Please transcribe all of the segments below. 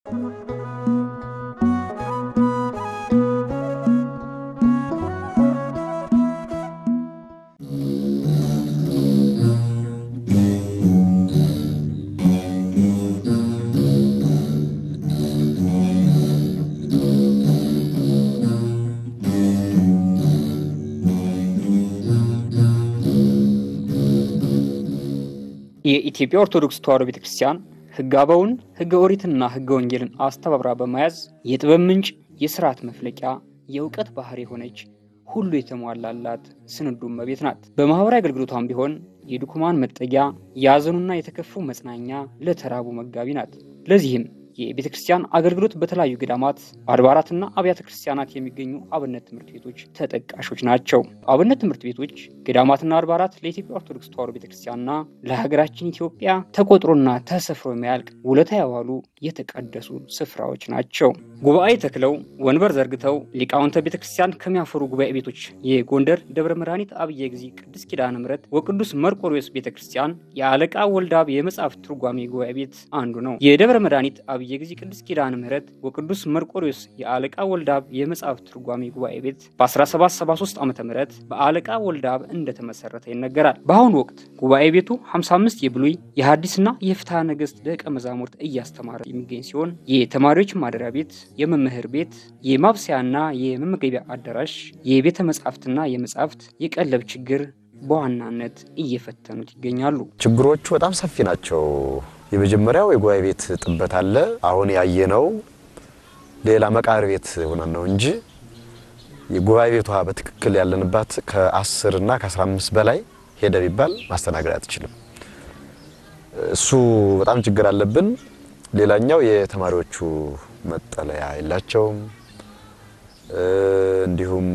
የኢትዮጵያ ኦርቶዶክስ ተዋሕዶ ቤተ ክርስቲያን ሕገ አበውን ሕገ ኦሪትና ሕገ ወንጌልን አስተባብራ በመያዝ የጥበብ ምንጭ፣ የስርዓት መፍለቂያ፣ የእውቀት ባህር የሆነች ሁሉ የተሟላላት ስንዱ እመቤት ናት። በማኅበራዊ አገልግሎቷም ቢሆን የድኩማን መጠጊያ፣ ያዘኑና የተከፉ መጽናኛ፣ ለተራቡ መጋቢ ናት። ለዚህም የቤተ ክርስቲያን አገልግሎት በተለያዩ ገዳማት አድባራትና አብያተ ክርስቲያናት የሚገኙ አብነት ትምህርት ቤቶች ተጠቃሾች ናቸው። አብነት ትምህርት ቤቶች፣ ገዳማትና አድባራት ለኢትዮጵያ ኦርቶዶክስ ተዋሕዶ ቤተ ክርስቲያንና ለሀገራችን ኢትዮጵያ ተቆጥሮና ተሰፍሮ የማያልቅ ውለታ ያዋሉ የተቀደሱ ስፍራዎች ናቸው። ጉባኤ ተክለው ወንበር ዘርግተው ሊቃውንተ ቤተ ክርስቲያን ከሚያፈሩ ጉባኤ ቤቶች የጎንደር ደብረ መድኃኒት አብየ ጊዜ ቅድስት ኪዳነ ምሕረት ወቅዱስ መርቆሬዎስ ቤተ ክርስቲያን የአለቃ ወልደአብ የመጽሐፍ ትርጓሜ ጉባኤ ቤት አንዱ ነው። የደብረ መድኃኒት አብየ ጊዜ ቅድስት ኪዳነ ምሕረት ወቅዱስ መርቆሬዎስ የአለቃ ወልደአብ የመጽሐፍ ትርጓሜ ጉባኤ ቤት በ1773 ዓ ም በአለቃ ወልደአብ እንደተመሰረተ ይነገራል። በአሁኑ ወቅት ጉባኤ ቤቱ 55 የብሉይ የሐዲስና የፍትሐ ነገሥት ደቀ መዛሙርት እያስተማረ የሚገኝ ሲሆን የተማሪዎች ማደሪያ ቤት፣ የመምህር ቤት፣ የማብሰያና የመመገቢያ አዳራሽ፣ የቤተ መጻሕፍትና የመጻሕፍት የቀለብ ችግር በዋናነት እየፈተኑት ይገኛሉ። ችግሮቹ በጣም ሰፊ ናቸው። የመጀመሪያው የጉባኤ ቤት ጥበት አለ። አሁን ያየነው ሌላ መቃብር ቤት ሆነን ነው እንጂ የጉባኤ ቤቷ በትክክል ያለንባት ከ10 እና ከ15 በላይ ሄደ ቢባል ማስተናገድ አትችልም። እሱ በጣም ችግር አለብን። ሌላኛው የተማሪዎቹ መጠለያ የላቸውም። እንዲሁም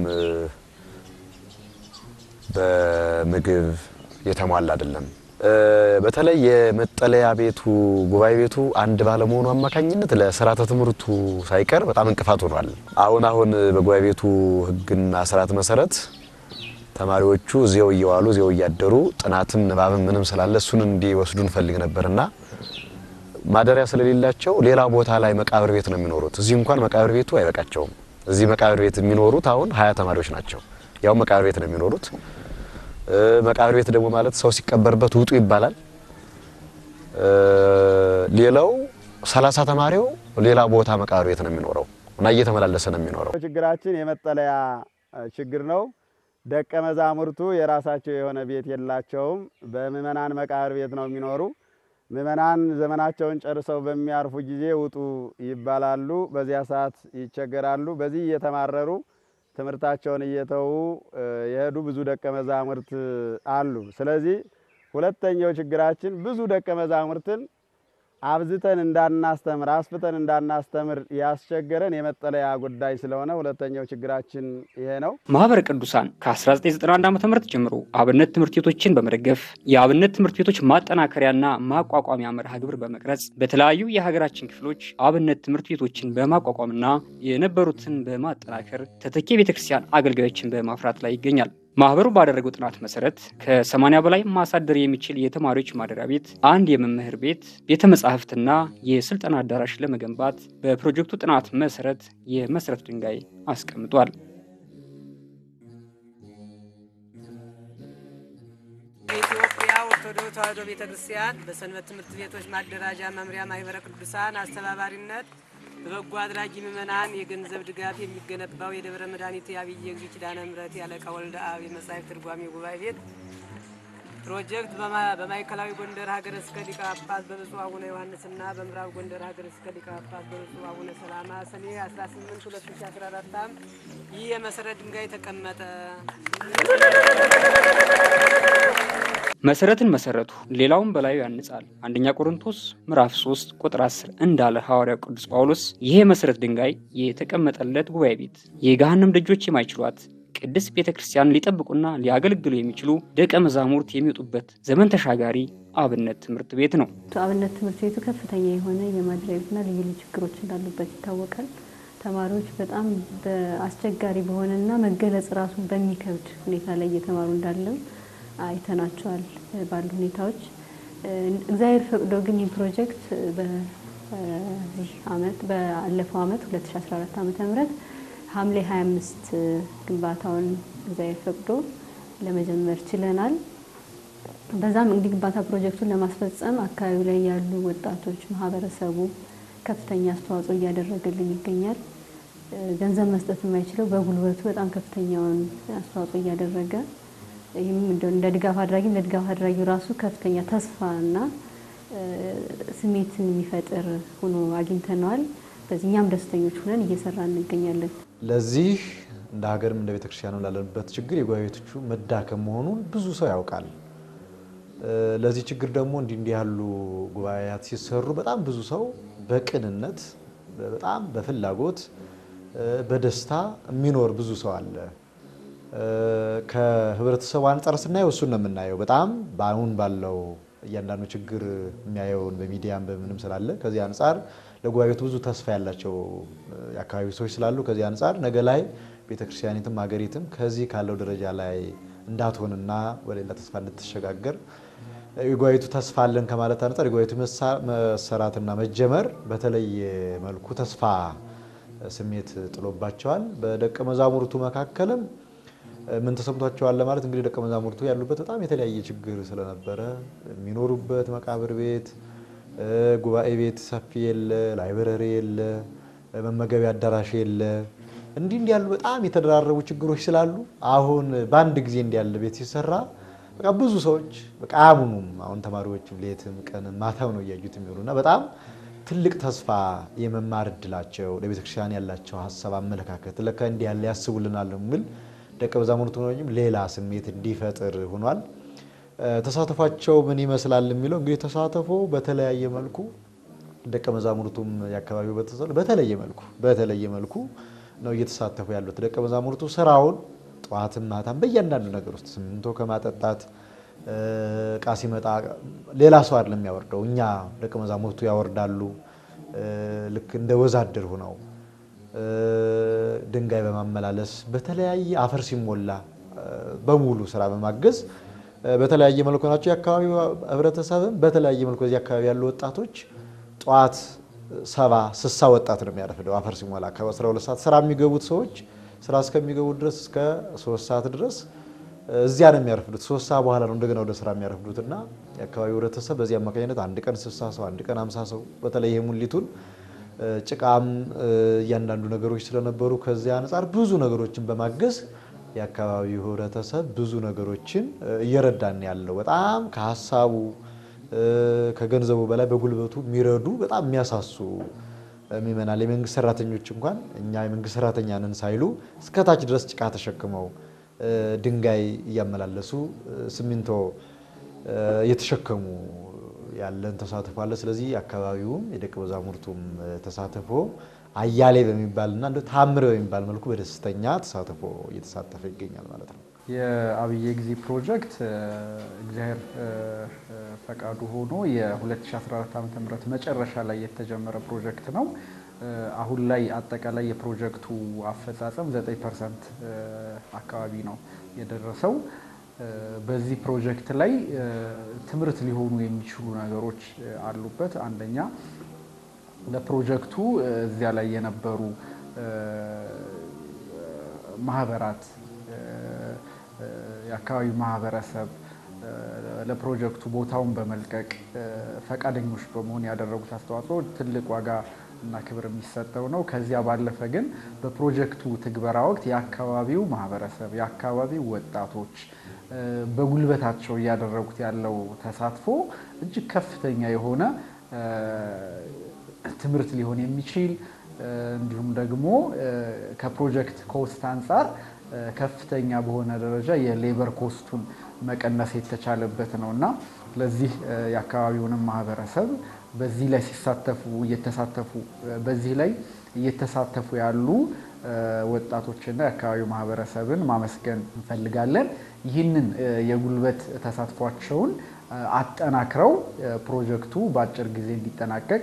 በምግብ የተሟላ አይደለም። በተለይ የመጠለያ ቤቱ ጉባኤ ቤቱ አንድ ባለመሆኑ አማካኝነት ለስርዓተ ትምህርቱ ሳይቀር በጣም እንቅፋት ሆኗል። አሁን አሁን በጉባኤ ቤቱ ሕግና ስርዓት መሰረት ተማሪዎቹ እዚያው እየዋሉ እዚያው እያደሩ ጥናትም ንባብም ምንም ስላለ እሱን እንዲወስዱ እንፈልግ ነበርና ማደሪያ ስለሌላቸው ሌላ ቦታ ላይ መቃብር ቤት ነው የሚኖሩት። እዚህ እንኳን መቃብር ቤቱ አይበቃቸውም። እዚህ መቃብር ቤት የሚኖሩት አሁን ሀያ ተማሪዎች ናቸው። ያው መቃብር ቤት ነው የሚኖሩት። መቃብር ቤት ደግሞ ማለት ሰው ሲቀበርበት ውጡ ይባላል። ሌላው ሰላሳ ተማሪው ሌላ ቦታ መቃብር ቤት ነው የሚኖረው እና እየተመላለሰ ነው የሚኖረው። ችግራችን የመጠለያ ችግር ነው። ደቀ መዛሙርቱ የራሳቸው የሆነ ቤት የላቸውም። በምእመናን መቃብር ቤት ነው የሚኖሩ። ምእመናን ዘመናቸውን ጨርሰው በሚያርፉ ጊዜ ውጡ ይባላሉ። በዚያ ሰዓት ይቸገራሉ። በዚህ እየተማረሩ ትምህርታቸውን እየተዉ የሄዱ ብዙ ደቀ መዛሙርት አሉ። ስለዚህ ሁለተኛው ችግራችን ብዙ ደቀ መዛሙርትን አብዝተን እንዳናስተምር አስፍተን እንዳናስተምር ያስቸገረን የመጠለያ ጉዳይ ስለሆነ ሁለተኛው ችግራችን ይሄ ነው። ማህበረ ቅዱሳን ከ1991 ዓ ም ጀምሮ አብነት ትምህርት ቤቶችን በመደገፍ የአብነት ትምህርት ቤቶች ማጠናከሪያና ማቋቋሚያ መርሃ ግብር በመቅረጽ በተለያዩ የሀገራችን ክፍሎች አብነት ትምህርት ቤቶችን በማቋቋምና የነበሩትን በማጠናከር ተተኪ ቤተክርስቲያን አገልጋዮችን በማፍራት ላይ ይገኛል። ማህበሩ ባደረገው ጥናት መሰረት ከ80 በላይ ማሳደር የሚችል የተማሪዎች ማደሪያ ቤት፣ አንድ የመምህር ቤት፣ ቤተ መጻሕፍትና የስልጠና አዳራሽ ለመገንባት በፕሮጀክቱ ጥናት መሰረት የመሰረት ድንጋይ አስቀምጧል። የኢትዮጵያ ኦርቶዶክስ ተዋሕዶ ቤተ ክርስቲያን በሰንበት ትምህርት ቤቶች ማደራጃ መምሪያ ማህበረ ቅዱሳን አስተባባሪነት በበጎ አድራጊ ምዕመናን የገንዘብ ድጋፍ የሚገነባው የደብረ መድኃኒት የአብየ ጊዜ ኪዳነ ምሕረት ያለቃ ወልደ አብ የመጻሕፍት ትርጓሜ ጉባኤ ቤት ፕሮጀክት በማዕከላዊ ጎንደር ሀገረ ስብከት ሊቀ ጳጳስ በብፁዕ አቡነ ዮሐንስና በምዕራብ ጎንደር ሀገረ ስብከት ሊቀ ጳጳስ በብፁዕ አቡነ ሰላማ ሰኔ 18 2014 ዓ.ም ይህ የመሰረት ድንጋይ ተቀመጠ። መሰረትን መሰረቱ ሌላውን በላዩ ያንጻል። አንደኛ ቆሮንቶስ ምዕራፍ 3 ቁጥር 10 እንዳለ ሐዋርያው ቅዱስ ጳውሎስ ይህ የመሰረት ድንጋይ የተቀመጠለት ጉባኤ ቤት የገሃነም ደጆች የማይችሏት ቅድስት ቤተ ክርስቲያን ሊጠብቁና ሊያገለግሉ የሚችሉ ደቀ መዛሙርት የሚወጡበት ዘመን ተሻጋሪ አብነት ትምህርት ቤት ነው። አብነት ትምህርት ቤቱ ከፍተኛ የሆነ የማደሪያ ቤትና ልዩ ልዩ ችግሮች እንዳሉበት ይታወቃል። ተማሪዎች በጣም በአስቸጋሪ በሆነና መገለጽ ራሱ በሚከብድ ሁኔታ ላይ እየተማሩ እንዳለም አይተናቸዋል ባሉ ሁኔታዎች። እግዚአብሔር ፈቅዶ ግን ይህ ፕሮጀክት በዚህ አመት ባለፈው አመት 2014 ዓመተ ምህረት ሐምሌ 25 ግንባታውን እግዚአብሔር ፈቅዶ ለመጀመር ችለናል። በዛም እንግዲህ ግንባታ ፕሮጀክቱን ለማስፈጸም አካባቢው ላይ ያሉ ወጣቶች፣ ማህበረሰቡ ከፍተኛ አስተዋጽኦ እያደረገልን ይገኛል። ገንዘብ መስጠት የማይችለው በጉልበቱ በጣም ከፍተኛውን አስተዋጽኦ እያደረገ ይህም እንደ ድጋፍ አድራጊም ለድጋፍ አድራጊው ራሱ ከፍተኛ ተስፋና ስሜትን የሚፈጥር ሆኖ አግኝተነዋል። በዚህ እኛም ደስተኞች ሆነን እየሰራ እንገኛለን። ለዚህ እንደ ሀገርም እንደ ቤተክርስቲያንም ላለንበት ችግር የጉባኤ ቤቶቹ መዳከም መሆኑን ብዙ ሰው ያውቃል። ለዚህ ችግር ደግሞ እንዲህ እንዲህ ያሉ ጉባኤያት ሲሰሩ በጣም ብዙ ሰው በቅንነት በጣም በፍላጎት በደስታ የሚኖር ብዙ ሰው አለ። ከህብረተሰቡ አንጻር ስናየው እሱን ነው የምናየው። በጣም በአሁን ባለው እያንዳንዱ ችግር የሚያየውን በሚዲያም በምንም ስላለ ከዚህ አንጻር ለጉባኤ ቤቱ ብዙ ተስፋ ያላቸው የአካባቢ ሰዎች ስላሉ ከዚህ አንጻር ነገ ላይ ቤተክርስቲያኒትም ሀገሪትም ከዚህ ካለው ደረጃ ላይ እንዳትሆንና ወደ ሌላ ተስፋ እንድትሸጋገር የጉባኤ ቤቱ ተስፋ አለን ከማለት አንጻር የጉባኤ ቤቱ መሰራትና መጀመር በተለየ መልኩ ተስፋ ስሜት ጥሎባቸዋል። በደቀ መዛሙርቱ መካከልም ምን ተሰምቷቸዋል ለማለት እንግዲህ ደቀ መዛሙርቱ ያሉበት በጣም የተለያየ ችግር ስለነበረ የሚኖሩበት መቃብር ቤት፣ ጉባኤ ቤት ሰፊ የለ፣ ላይብረሪ የለ፣ መመገቢያ አዳራሽ የለ። እንዲህ እንዲህ ያሉ በጣም የተደራረቡ ችግሮች ስላሉ አሁን በአንድ ጊዜ እንዲህ ያለ ቤት ሲሰራ በቃ ብዙ ሰዎች በቃ አያምኑም። አሁን ተማሪዎችም ሌትም ቀንም ማታም ነው እያዩት የሚውሉና በጣም ትልቅ ተስፋ የመማር እድላቸው ለቤተክርስቲያን ያላቸው ሀሳብ፣ አመለካከት ለካ እንዲህ ያለ ያስቡልናል የሚል ደቀ መዛሙርቱ ሆኖም ሌላ ስሜት እንዲፈጥር ሆኗል። ተሳትፏቸው ምን ይመስላል የሚለው እንግዲህ ተሳትፎ በተለያየ መልኩ ደቀ መዛሙርቱም የአካባቢው ቤተሰብ በተለየ መልኩ በተለየ መልኩ ነው እየተሳተፉ ያሉት። ደቀ መዛሙርቱ ስራውን ጠዋትም ማታም በእያንዳንዱ ነገር ውስጥ ሲሚንቶ ከማጠጣት እቃ ሲመጣ ሌላ ሰው አይደለም የሚያወርደው፣ እኛ ደቀ መዛሙርቱ ያወርዳሉ። ልክ እንደ ወዛደር ሆነው ድንጋይ በማመላለስ በተለያየ አፈር ሲሞላ በሙሉ ስራ በማገዝ በተለያየ መልኩ ናቸው። የአካባቢው ህብረተሰብም በተለያየ መልኩ እዚህ አካባቢ ያሉ ወጣቶች ጠዋት ሰባ ስሳ ወጣት ነው የሚያረፍደው አፈር ሲሞላ ከ12 ሰዓት ስራ የሚገቡት ሰዎች ስራ እስከሚገቡ ድረስ እስከ ሶስት ሰዓት ድረስ እዚያ ነው የሚያረፍዱት። ሶስት ሰዓት በኋላ ነው እንደገና ወደ ስራ የሚያረፍዱት እና የአካባቢው ህብረተሰብ በዚህ አማካኝነት አንድ ቀን ስልሳ ሰው አንድ ቀን አምሳ ሰው በተለይ ይሄ ሙሊቱን ጭቃም እያንዳንዱ ነገሮች ስለነበሩ ከዚያ አንጻር ብዙ ነገሮችን በማገዝ የአካባቢው ህብረተሰብ ብዙ ነገሮችን እየረዳን ያለው በጣም ከሀሳቡ ከገንዘቡ በላይ በጉልበቱ የሚረዱ በጣም የሚያሳሱ ምእመናን የመንግስት ሰራተኞች እንኳን እኛ የመንግስት ሰራተኛ ነን ሳይሉ እስከታች ድረስ ጭቃ ተሸክመው ድንጋይ እያመላለሱ ሲሚንቶ እየተሸከሙ ያለን ተሳትፎ አለ። ስለዚህ አካባቢውም የደቀ መዛሙርቱም ተሳትፎ አያሌ በሚባልና እንደ ታምር በሚባል መልኩ በደስተኛ ተሳትፎ እየተሳተፈ ይገኛል ማለት ነው። የአብየ ጊዜ ፕሮጀክት እግዚአብሔር ፈቃዱ ሆኖ የ2014 ዓ ም መጨረሻ ላይ የተጀመረ ፕሮጀክት ነው። አሁን ላይ አጠቃላይ የፕሮጀክቱ አፈጻጸም 9 ፐርሰንት አካባቢ ነው የደረሰው። በዚህ ፕሮጀክት ላይ ትምህርት ሊሆኑ የሚችሉ ነገሮች አሉበት። አንደኛ ለፕሮጀክቱ እዚያ ላይ የነበሩ ማህበራት፣ የአካባቢው ማህበረሰብ ለፕሮጀክቱ ቦታውን በመልቀቅ ፈቃደኞች በመሆን ያደረጉት አስተዋጽኦ ትልቅ ዋጋ እና ክብር የሚሰጠው ነው። ከዚያ ባለፈ ግን በፕሮጀክቱ ትግበራ ወቅት የአካባቢው ማህበረሰብ፣ የአካባቢው ወጣቶች በጉልበታቸው እያደረጉት ያለው ተሳትፎ እጅግ ከፍተኛ የሆነ ትምህርት ሊሆን የሚችል እንዲሁም ደግሞ ከፕሮጀክት ኮስት አንጻር ከፍተኛ በሆነ ደረጃ የሌበር ኮስቱን መቀነስ የተቻለበት ነው እና ለዚህ የአካባቢውንም ማህበረሰብ በዚህ ላይ ሲሳተፉ እየተሳተፉ በዚህ ላይ እየተሳተፉ ያሉ ወጣቶችና የአካባቢው ማህበረሰብን ማመስገን እንፈልጋለን። ይህንን የጉልበት ተሳትፏቸውን አጠናክረው ፕሮጀክቱ በአጭር ጊዜ እንዲጠናቀቅ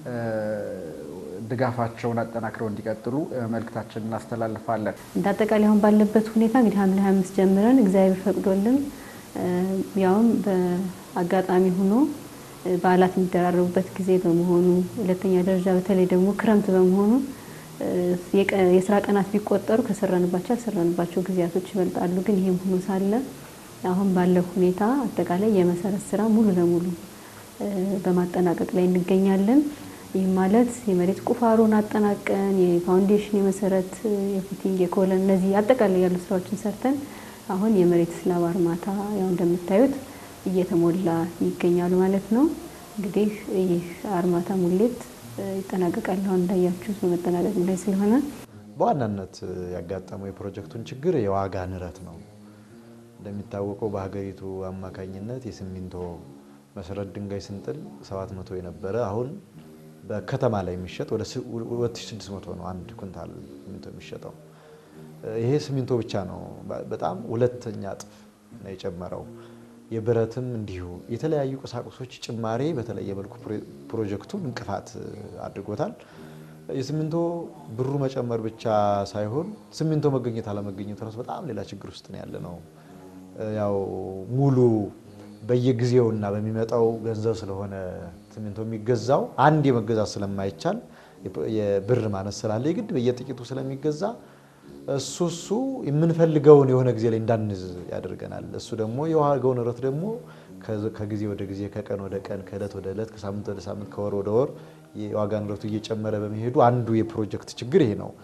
ድጋፋቸውን አጠናክረው እንዲቀጥሉ መልእክታችን እናስተላልፋለን። እንደ አጠቃላይ አሁን ባለበት ሁኔታ እንግዲህ ሐምሌ 25 ጀምረን እግዚአብሔር ፈቅዶልን ያውም በአጋጣሚ ሆኖ በዓላት የሚደራረቡበት ጊዜ በመሆኑ፣ ሁለተኛ ደረጃ በተለይ ደግሞ ክረምት በመሆኑ የስራ ቀናት ቢቆጠሩ ከሰራንባቸው ያልሰራንባቸው ጊዜያቶች ይበልጣሉ። ግን ይህም ሆኖ ሳለ አሁን ባለው ሁኔታ አጠቃላይ የመሰረት ስራ ሙሉ ለሙሉ በማጠናቀቅ ላይ እንገኛለን። ይህም ማለት የመሬት ቁፋሮን አጠናቀን የፋውንዴሽን፣ የመሰረት፣ የፉቲንግ፣ የኮለን እነዚህ አጠቃላይ ያሉ ስራዎችን ሰርተን አሁን የመሬት ስላብ አርማታ ያው እንደምታዩት እየተሞላ ይገኛሉ ማለት ነው። እንግዲህ ይህ አርማታ ሙሌት ይጠናቀቃል። አሁን እንዳያችሁት በመጠናቀቅ ላይ ስለሆነ በዋናነት ያጋጠመው የፕሮጀክቱን ችግር የዋጋ ንረት ነው። እንደሚታወቀው በሀገሪቱ አማካኝነት የሲሚንቶ መሰረት ድንጋይ ስንጥል 700 የነበረ አሁን በከተማ ላይ የሚሸጥ ወደ 2600 ነው አንድ ኩንታል ሲሚንቶ የሚሸጠው። ይሄ ሲሚንቶ ብቻ ነው። በጣም ሁለተኛ እጥፍ ነው የጨመረው። የብረትም እንዲሁ የተለያዩ ቁሳቁሶች ጭማሬ በተለየ መልኩ ፕሮጀክቱን እንቅፋት አድርጎታል። የሲሚንቶ ብሩ መጨመር ብቻ ሳይሆን ሲሚንቶ መገኘት አለመገኘቱ ራሱ በጣም ሌላ ችግር ውስጥ ነው ያለ ነው። ያው ሙሉ በየጊዜውና በሚመጣው ገንዘብ ስለሆነ ሲሚንቶ የሚገዛው አንድ የመገዛት ስለማይቻል የብር ማነስ ስላለ የግድ በየጥቂቱ ስለሚገዛ እሱ እሱ የምንፈልገውን የሆነ ጊዜ ላይ እንዳንዝ ያደርገናል። እሱ ደግሞ የዋጋው ንረት ደግሞ ከጊዜ ወደ ጊዜ ከቀን ወደ ቀን ከእለት ወደ እለት ከሳምንት ወደ ሳምንት ከወር ወደ ወር የዋጋ ንረቱ እየጨመረ በመሄዱ አንዱ የፕሮጀክት ችግር ይሄ ነው።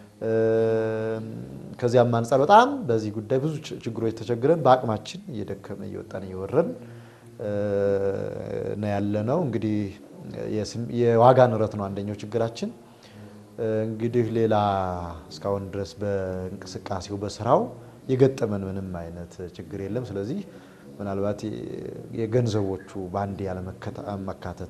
ከዚያም አንጻር በጣም በዚህ ጉዳይ ብዙ ችግሮች ተቸግረን በአቅማችን እየደከመ እየወጣን እየወረን ነው ያለ ነው። እንግዲህ የዋጋ ንረት ነው አንደኛው ችግራችን። እንግዲህ ሌላ እስካሁን ድረስ በእንቅስቃሴው በስራው የገጠመን ምንም አይነት ችግር የለም። ስለዚህ ምናልባት የገንዘቦቹ በአንድ ያለመካተት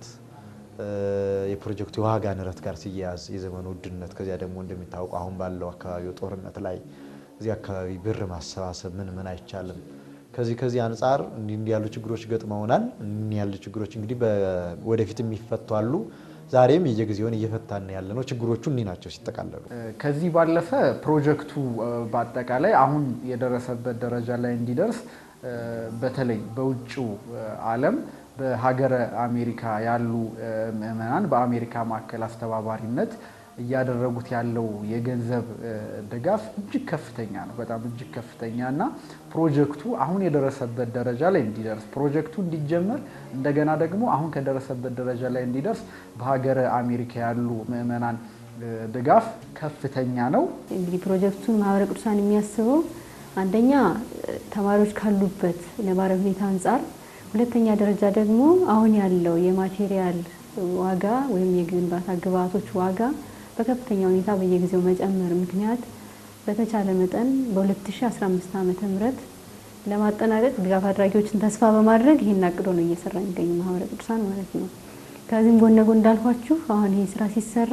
የፕሮጀክቱ የዋጋ ንረት ጋር ሲያያዝ የዘመኑ ውድነት፣ ከዚያ ደግሞ እንደሚታወቀው አሁን ባለው አካባቢው ጦርነት ላይ እዚህ አካባቢ ብር ማሰባሰብ ምን ምን አይቻልም። ከዚህ ከዚህ አንጻር እንዲህ ያሉ ችግሮች ገጥመውናል። እንዲህ ያሉ ችግሮች እንግዲህ ወደፊት የሚፈቱ አሉ። ዛሬም የየጊዜውን እየፈታን ያለ ነው። ችግሮቹ እኒህ ናቸው ሲጠቃለሉ። ከዚህ ባለፈ ፕሮጀክቱ በአጠቃላይ አሁን የደረሰበት ደረጃ ላይ እንዲደርስ በተለይ በውጭው ዓለም በሀገረ አሜሪካ ያሉ ምዕመናን በአሜሪካ ማዕከል አስተባባሪነት እያደረጉት ያለው የገንዘብ ድጋፍ እጅግ ከፍተኛ ነው። በጣም እጅግ ከፍተኛ እና ፕሮጀክቱ አሁን የደረሰበት ደረጃ ላይ እንዲደርስ ፕሮጀክቱ እንዲጀመር እንደገና ደግሞ አሁን ከደረሰበት ደረጃ ላይ እንዲደርስ በሀገረ አሜሪካ ያሉ ምዕመናን ድጋፍ ከፍተኛ ነው። እንግዲህ ፕሮጀክቱን ማህበረ ቅዱሳን የሚያስበው አንደኛ ተማሪዎች ካሉበት ነባራዊ ሁኔታ አንጻር፣ ሁለተኛ ደረጃ ደግሞ አሁን ያለው የማቴሪያል ዋጋ ወይም የግንባታ ግብዓቶች ዋጋ በከፍተኛ ሁኔታ በየጊዜው መጨመር ምክንያት በተቻለ መጠን በ2015 ዓመተ ምህረት ለማጠናቀቅ ድጋፍ አድራጊዎችን ተስፋ በማድረግ ይህን አቅዶ ነው እየሰራ የሚገኙ ማህበረ ቅዱሳን ማለት ነው። ከዚህም ጎን ለጎን እንዳልኳችሁ አሁን ይህ ስራ ሲሰራ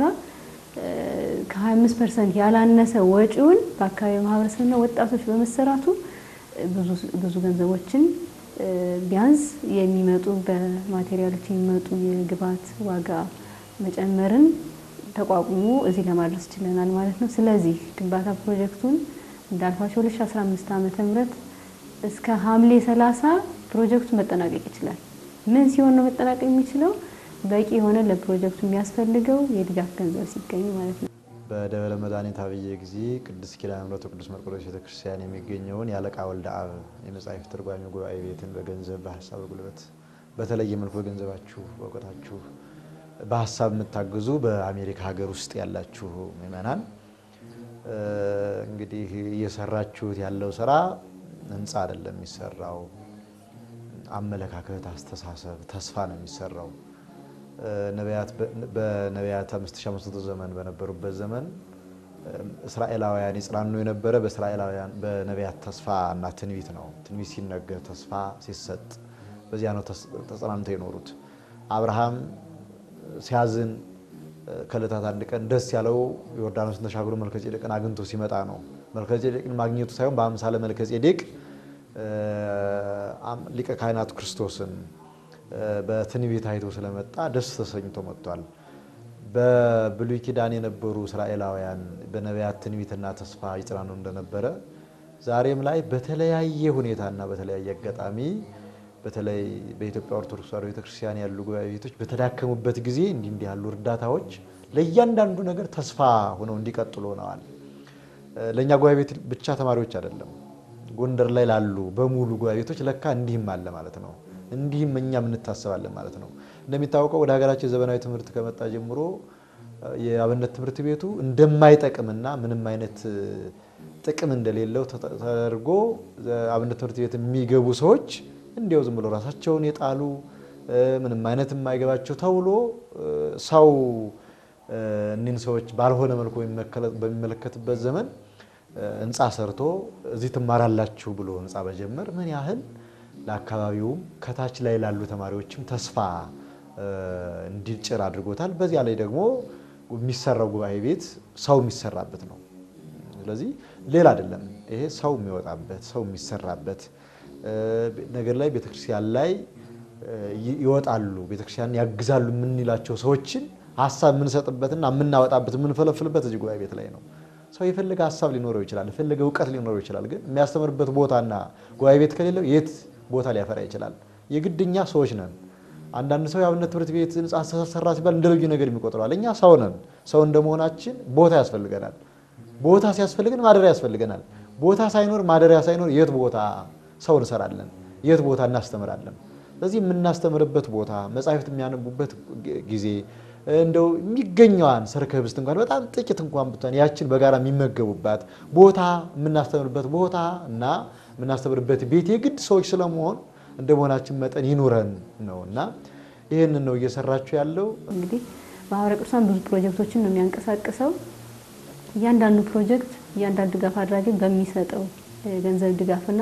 ከ25 ፐርሰንት ያላነሰ ወጪውን በአካባቢ ማህበረሰብና ወጣቶች በመሰራቱ ብዙ ገንዘቦችን ቢያንስ የሚመጡ በማቴሪያሎች የሚመጡ የግብዓት ዋጋ መጨመርን ተቋቁሞ እዚህ ለማድረስ ችለናል ማለት ነው። ስለዚህ ግንባታ ፕሮጀክቱን እንዳልኳቸው 2015 ዓመተ ምህረት እስከ ሐምሌ 30 ፕሮጀክቱ መጠናቀቅ ይችላል። ምን ሲሆን ነው መጠናቀቅ የሚችለው? በቂ የሆነ ለፕሮጀክቱ የሚያስፈልገው የድጋፍ ገንዘብ ሲገኝ ማለት ነው። በደብረ መድኃኒት አብየ ጊዜ ቅድስት ኪዳነ ምሕረት ቅዱስ መርቆሬዎስ ቤተክርስቲያን የሚገኘውን የአለቃ ወልደ አብ የመጽሐፍ ትርጓሜ ጉባኤ ቤትን በገንዘብ በሀሳብ ጉልበት በተለየ መልኩ በገንዘባችሁ በእውቀታችሁ በሀሳብ የምታግዙ በአሜሪካ ሀገር ውስጥ ያላችሁ ምዕመናን እንግዲህ እየሰራችሁት ያለው ስራ ህንፃ አይደለም የሚሰራው፣ አመለካከት፣ አስተሳሰብ፣ ተስፋ ነው የሚሰራው። በነቢያት 5500 ዘመን በነበሩበት ዘመን እስራኤላውያን ይጽናኑ የነበረ በእስራኤላውያን በነቢያት ተስፋ እና ትንቢት ነው። ትንቢት ሲነገር ተስፋ ሲሰጥ በዚያ ነው ተጽናንተው የኖሩት። አብርሃም ሲያዝን ከዕለታት አንድ ቀን ደስ ያለው ዮርዳኖስን ተሻግሮ መልከጼዴቅን አግኝቶ ሲመጣ ነው። መልከጼዴቅን ማግኘቱ ሳይሆን በአምሳለ መልከጼዴቅ ሊቀ ካህናቱ ክርስቶስን በትንቢት አይቶ ስለመጣ ደስ ተሰኝቶ መጥቷል። በብሉይ ኪዳን የነበሩ እስራኤላውያን በነቢያት ትንቢትና ተስፋ ይጽናኑ እንደነበረ ዛሬም ላይ በተለያየ ሁኔታና በተለያየ አጋጣሚ በተለይ በኢትዮጵያ ኦርቶዶክስ ተዋሕዶ ቤተክርስቲያን ያሉ ጉባኤ ቤቶች በተዳከሙበት ጊዜ እንዲህ እንዲህ ያሉ እርዳታዎች ለእያንዳንዱ ነገር ተስፋ ሆነው እንዲቀጥሉ ሆነዋል። ለእኛ ጉባኤ ቤት ብቻ ተማሪዎች አይደለም፣ ጎንደር ላይ ላሉ በሙሉ ጉባኤ ቤቶች ለካ እንዲህም አለ ማለት ነው። እንዲህም እኛም እንታሰባለን ማለት ነው። እንደሚታወቀው ወደ ሀገራችን ዘመናዊ ትምህርት ከመጣ ጀምሮ የአብነት ትምህርት ቤቱ እንደማይጠቅምና ምንም አይነት ጥቅም እንደሌለው ተደርጎ አብነት ትምህርት ቤት የሚገቡ ሰዎች እንዲያው ዝም ብሎ ራሳቸውን የጣሉ ምንም አይነት የማይገባቸው ተብሎ ሰው እኒህን ሰዎች ባልሆነ መልኩ በሚመለከትበት ዘመን ሕንፃ ሰርቶ እዚህ ትማራላችሁ ብሎ ሕንፃ መጀመር ምን ያህል ለአካባቢውም ከታች ላይ ላሉ ተማሪዎችም ተስፋ እንዲጭር አድርጎታል። በዚያ ላይ ደግሞ የሚሰራው ጉባኤ ቤት ሰው የሚሰራበት ነው። ስለዚህ ሌላ አይደለም። ይሄ ሰው የሚወጣበት ሰው የሚሰራበት ነገር ላይ ቤተክርስቲያን ላይ ይወጣሉ፣ ቤተክርስቲያን ያግዛሉ የምንላቸው ሰዎችን ሀሳብ የምንሰጥበትና የምናወጣበት የምንፈለፍልበት እዚህ ጉባኤ ቤት ላይ ነው። ሰው የፈለገ ሀሳብ ሊኖረው ይችላል፣ የፈለገ እውቀት ሊኖረው ይችላል። ግን የሚያስተምርበት ቦታና ጉባኤ ቤት ከሌለው የት ቦታ ሊያፈራ ይችላል? የግድኛ ሰዎች ነን። አንዳንድ ሰው የአብነት ትምህርት ቤት ህንፃ ሰራ ሲባል እንደ ልዩ ነገር የሚቆጥረዋል። እኛ ሰው ነን። ሰው እንደመሆናችን ቦታ ያስፈልገናል። ቦታ ሲያስፈልገን ማደሪያ ያስፈልገናል። ቦታ ሳይኖር ማደሪያ ሳይኖር የት ቦታ ሰው እንሰራለን? የት ቦታ እናስተምራለን? ስለዚህ የምናስተምርበት ቦታ መጻሕፍት የሚያነቡበት ጊዜ እንደው የሚገኘዋን ሰርከ ህብስት እንኳን በጣም ጥቂት እንኳን ብትሆን ያችን በጋራ የሚመገቡባት ቦታ የምናስተምርበት ቦታ እና የምናስተምርበት ቤት የግድ ሰዎች ስለመሆን እንደ መሆናችን መጠን ይኑረን ነው እና ይህንን ነው እየሰራችሁ ያለው። እንግዲህ ማህበረ ቅዱሳን ብዙ ፕሮጀክቶችን ነው የሚያንቀሳቅሰው። እያንዳንዱ ፕሮጀክት እያንዳንዱ ድጋፍ አድራጊ በሚሰጠው ገንዘብ ድጋፍና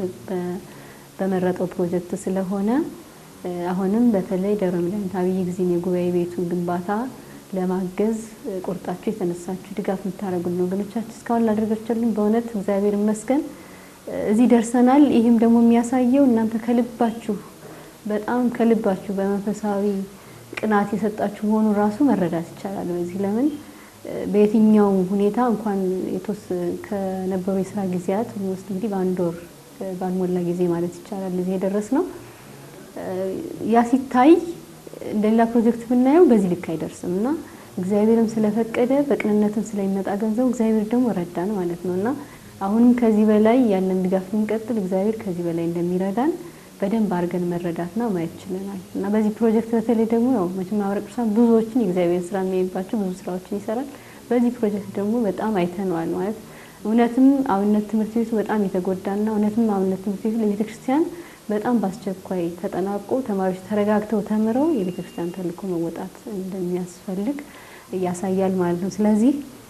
በመረጠው ፕሮጀክት ስለሆነ አሁንም በተለይ ደብረ መድኃኒት አብይ ጊዜን የጉባኤ ቤቱን ግንባታ ለማገዝ ቆርጣችሁ የተነሳችሁ ድጋፍ የምታደርጉልን ወገኖቻችን እስካሁን ላደረጋችሁልን በእውነት እግዚአብሔር ይመስገን እዚህ ደርሰናል። ይህም ደግሞ የሚያሳየው እናንተ ከልባችሁ በጣም ከልባችሁ በመንፈሳዊ ቅናት የሰጣችሁ መሆኑን ራሱ መረዳት ይቻላል። በዚህ ለምን በየትኛው ሁኔታ እንኳን የተወስ ከነበሩ የስራ ጊዜያት ውስጥ እንግዲህ በአንድ ወር ባልሞላ ጊዜ ማለት ይቻላል እዚህ የደረስ ነው። ያ ሲታይ እንደሌላ ፕሮጀክት ብናየው በዚህ ልክ አይደርስም እና እግዚአብሔርም ስለፈቀደ በቅንነትም ስለሚመጣ ገንዘቡ እግዚአብሔር ደግሞ ረዳን ማለት ነው እና አሁንም ከዚህ በላይ ያለን ድጋፍ ልንቀጥል እግዚአብሔር ከዚህ በላይ እንደሚረዳን በደንብ አድርገን መረዳትና ማየት ችለናል እና በዚህ ፕሮጀክት በተለይ ደግሞ ያው መቼም ማህበረ ቅዱሳን ብዙዎችን የእግዚአብሔር ስራ የሚያይባቸው ብዙ ስራዎችን ይሰራል። በዚህ ፕሮጀክት ደግሞ በጣም አይተነዋል ማለት እውነትም አብነት ትምህርት ቤቱ በጣም የተጎዳና እውነትም አብነት ትምህርት ቤቱ ለቤተ ክርስቲያን በጣም በአስቸኳይ ተጠናቆ ተማሪዎች ተረጋግተው ተምረው የቤተ ክርስቲያን ተልእኮ መወጣት እንደሚያስፈልግ ያሳያል ማለት ነው። ስለዚህ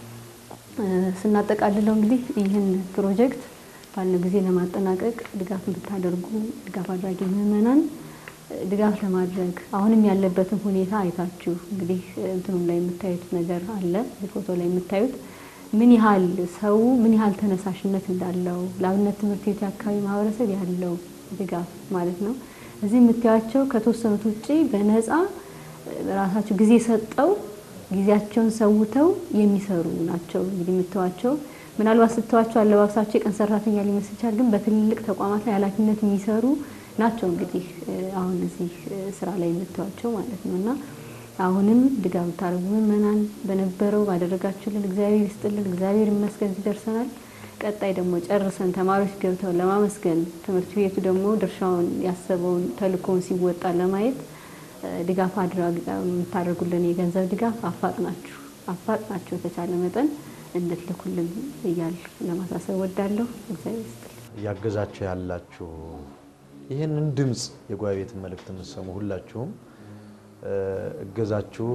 ስናጠቃልለው እንግዲህ ይህን ፕሮጀክት ባለው ጊዜ ለማጠናቀቅ ድጋፍ እንድታደርጉ ድጋፍ አድራጊ ምዕመናን ድጋፍ ለማድረግ አሁንም ያለበትን ሁኔታ አይታችሁ እንግዲህ እንትኑም ላይ የምታዩት ነገር አለ። ፎቶ ላይ የምታዩት ምን ያህል ሰው ምን ያህል ተነሳሽነት እንዳለው ለአብነት ትምህርት ቤት የአካባቢ ማህበረሰብ ያለው ድጋፍ ማለት ነው። እዚህ የምታያቸው ከተወሰኑት ውጭ በነፃ ራሳቸው ጊዜ ሰጠው ጊዜያቸውን ሰውተው የሚሰሩ ናቸው። እንግዲህ የምትዋቸው ምናልባት ስተዋቸው አለባበሳቸው የቀን ሰራተኛ ሊመስል ይችላል፣ ግን በትልልቅ ተቋማት ላይ ኃላፊነት የሚሰሩ ናቸው። እንግዲህ አሁን እዚህ ስራ ላይ የምትዋቸው ማለት ነው እና አሁንም ድጋፍ ብታደርጉ ምዕመናን በነበረው ባደረጋችሁልን እግዚአብሔር ይስጥልን፣ እግዚአብሔር ይመስገን እዚህ ደርሰናል። ቀጣይ ደግሞ ጨርሰን ተማሪዎች ገብተው ለማመስገን ትምህርት ቤቱ ደግሞ ድርሻውን ያሰበውን ተልእኮውን ሲወጣ ለማየት ድጋፍ የምታደርጉልን የገንዘብ ድጋፍ አፋጥናችሁ አፋጥናችሁ የተቻለ መጠን እንድትልኩልን እያል ለማሳሰብ ወዳለሁ። እግዚአብሔር ይስጥልን። እያገዛችሁ ያላችሁ ይህንን ድምፅ የጉባኤ ቤትን መልእክት የምትሰሙ ሁላችሁም እገዛችሁ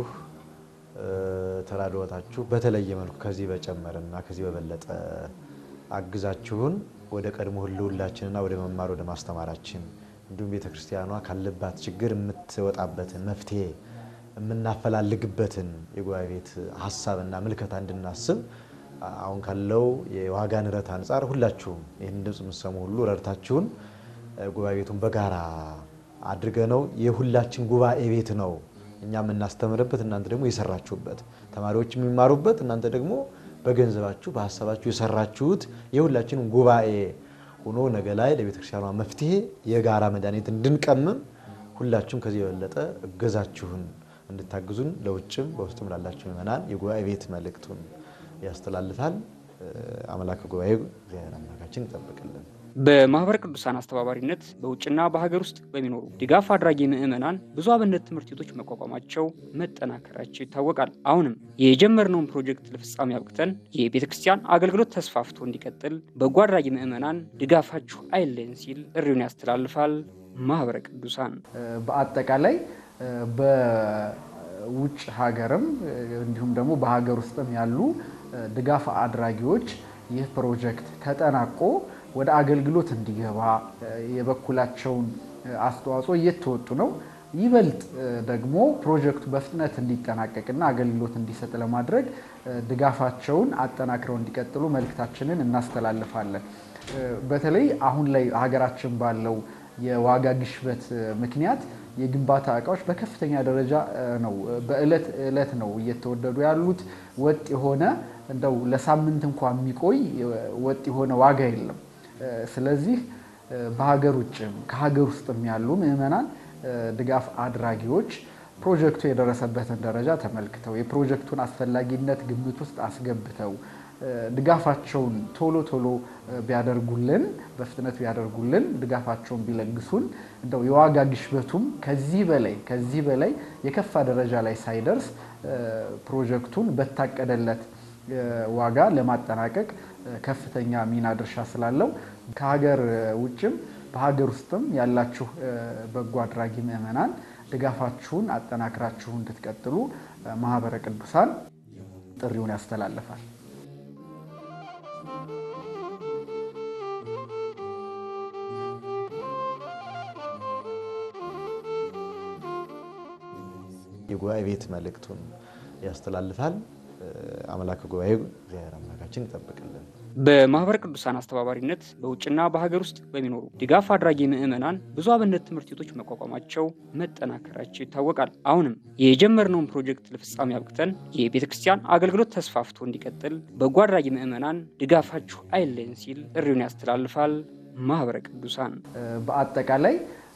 ተራድኦታችሁ በተለየ መልኩ ከዚህ በጨመረና ከዚህ በበለጠ አግዛችሁን ወደ ቀድሞ ህልውላችንና ወደ መማር ወደ ማስተማራችን እንዲሁም ቤተ ክርስቲያኗ ካለባት ችግር የምትወጣበትን መፍትሄ የምናፈላልግበትን የጉባኤ ቤት ሀሳብና ምልከታ እንድናስብ አሁን ካለው የዋጋ ንረት አንጻር ሁላችሁም ይህን ድምፅ የምትሰሙ ሁሉ ረድታችሁን ጉባኤ ቤቱን በጋራ አድርገ ነው የሁላችን ጉባኤ ቤት ነው እኛ የምናስተምርበት እናንተ ደግሞ የሰራችሁበት ተማሪዎች የሚማሩበት እናንተ ደግሞ በገንዘባችሁ በሀሳባችሁ የሰራችሁት የሁላችንም ጉባኤ ሆኖ ነገ ላይ ለቤተክርስቲያኗ መፍትሄ የጋራ መድኃኒት እንድንቀምም ሁላችሁም ከዚህ የበለጠ እገዛችሁን እንድታግዙን ለውጭም በውስጥም ላላችሁ ምእመናን የጉባኤ ቤት መልእክቱን ያስተላልፋል። አምላክ ጉባኤ እግዚአብሔር አምላካችን ይጠብቅልን። በማህበረ ቅዱሳን አስተባባሪነት በውጭና በሀገር ውስጥ በሚኖሩ ድጋፍ አድራጊ ምዕመናን ብዙ አብነት ትምህርት ቤቶች መቋቋማቸው መጠናከራቸው ይታወቃል። አሁንም የጀመርነውን ፕሮጀክት ለፍጻሜ አብቅተን የቤተ ክርስቲያን አገልግሎት ተስፋፍቶ እንዲቀጥል በጎ አድራጊ ምዕመናን ድጋፋችሁ አይለየን ሲል ጥሪውን ያስተላልፋል ማህበረ ቅዱሳን። በአጠቃላይ በውጭ ሀገርም እንዲሁም ደግሞ በሀገር ውስጥም ያሉ ድጋፍ አድራጊዎች ይህ ፕሮጀክት ተጠናቆ ወደ አገልግሎት እንዲገባ የበኩላቸውን አስተዋጽኦ እየተወጡ ነው። ይበልጥ ደግሞ ፕሮጀክቱ በፍጥነት እንዲጠናቀቅና አገልግሎት እንዲሰጥ ለማድረግ ድጋፋቸውን አጠናክረው እንዲቀጥሉ መልእክታችንን እናስተላልፋለን። በተለይ አሁን ላይ ሀገራችን ባለው የዋጋ ግሽበት ምክንያት የግንባታ እቃዎች በከፍተኛ ደረጃ ነው በእለት እለት ነው እየተወደዱ ያሉት። ወጥ የሆነ እንደው ለሳምንት እንኳ የሚቆይ ወጥ የሆነ ዋጋ የለም። ስለዚህ በሀገር ውጭም ከሀገር ውስጥም ያሉ ምዕመናን ድጋፍ አድራጊዎች ፕሮጀክቱ የደረሰበትን ደረጃ ተመልክተው የፕሮጀክቱን አስፈላጊነት ግምት ውስጥ አስገብተው ድጋፋቸውን ቶሎ ቶሎ ቢያደርጉልን በፍጥነት ቢያደርጉልን ድጋፋቸውን ቢለግሱን እንደው የዋጋ ግሽበቱም ከዚህ በላይ ከዚህ በላይ የከፋ ደረጃ ላይ ሳይደርስ ፕሮጀክቱን በታቀደለት ዋጋ ለማጠናቀቅ ከፍተኛ ሚና ድርሻ ስላለው ከሀገር ውጭም በሀገር ውስጥም ያላችሁ በጎ አድራጊ ምዕመናን ድጋፋችሁን አጠናክራችሁ እንድትቀጥሉ ማህበረ ቅዱሳን ጥሪውን ያስተላልፋል። የጉባኤ ቤት መልእክቱን ያስተላልፋል። አምላክ ጉባኤ እግዚአብሔር አምላካችን ይጠብቅልን። በማህበረ ቅዱሳን አስተባባሪነት በውጭና በሀገር ውስጥ በሚኖሩ ድጋፍ አድራጊ ምዕመናን ብዙ አብነት ትምህርት ቤቶች መቋቋማቸው መጠናከራቸው ይታወቃል። አሁንም የጀመርነውን ፕሮጀክት ለፍጻሜ አብቅተን የቤተ ክርስቲያን አገልግሎት ተስፋፍቶ እንዲቀጥል በጎ አድራጊ ምዕመናን ድጋፋችሁ አይለየን ሲል ጥሪውን ያስተላልፋል ማህበረ ቅዱሳን። በአጠቃላይ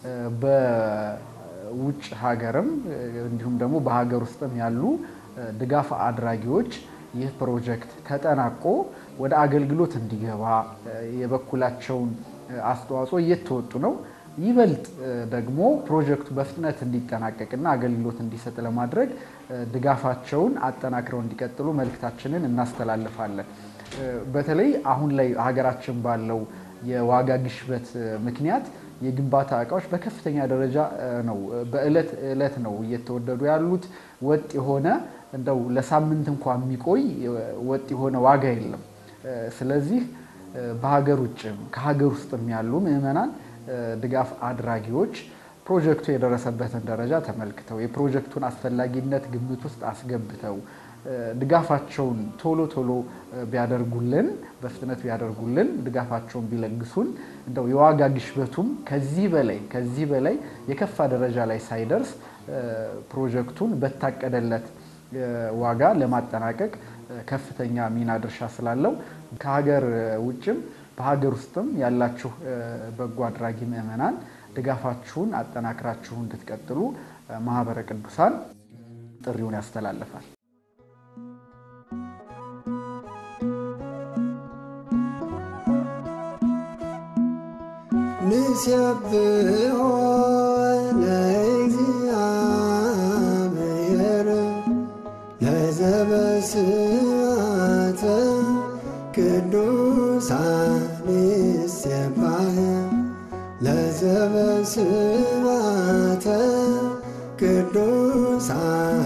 በውጭ ሀገርም እንዲሁም ደግሞ በሀገር ውስጥም ያሉ ድጋፍ አድራጊዎች ይህ ፕሮጀክት ተጠናቆ ወደ አገልግሎት እንዲገባ የበኩላቸውን አስተዋጽኦ እየተወጡ ነው። ይበልጥ ደግሞ ፕሮጀክቱ በፍጥነት እንዲጠናቀቅና አገልግሎት እንዲሰጥ ለማድረግ ድጋፋቸውን አጠናክረው እንዲቀጥሉ መልእክታችንን እናስተላልፋለን። በተለይ አሁን ላይ ሀገራችን ባለው የዋጋ ግሽበት ምክንያት የግንባታ እቃዎች በከፍተኛ ደረጃ ነው በእለት እለት ነው እየተወደዱ ያሉት። ወጥ የሆነ እንደው ለሳምንት እንኳ የሚቆይ ወጥ የሆነ ዋጋ የለም። ስለዚህ በሀገር ውጭም ከሀገር ውስጥም ያሉ ምዕመናን ድጋፍ አድራጊዎች ፕሮጀክቱ የደረሰበትን ደረጃ ተመልክተው የፕሮጀክቱን አስፈላጊነት ግምት ውስጥ አስገብተው ድጋፋቸውን ቶሎ ቶሎ ቢያደርጉልን በፍጥነት ቢያደርጉልን ድጋፋቸውን ቢለግሱን እንደው የዋጋ ግሽበቱም ከዚህ በላይ ከዚህ በላይ የከፋ ደረጃ ላይ ሳይደርስ ፕሮጀክቱን በታቀደለት ዋጋ ለማጠናቀቅ ከፍተኛ ሚና ድርሻ ስላለው ከሀገር ውጭም በሀገር ውስጥም ያላችሁ በጎ አድራጊ ምዕመናን ድጋፋችሁን አጠናክራችሁ እንድትቀጥሉ ማህበረ ቅዱሳን ጥሪውን ያስተላልፋል። ንሴብሖ ለእግዚአብሔር ለዘበስማተ ቅዱሳን ይሴባህ ለዘበስማተ ቅዱሳን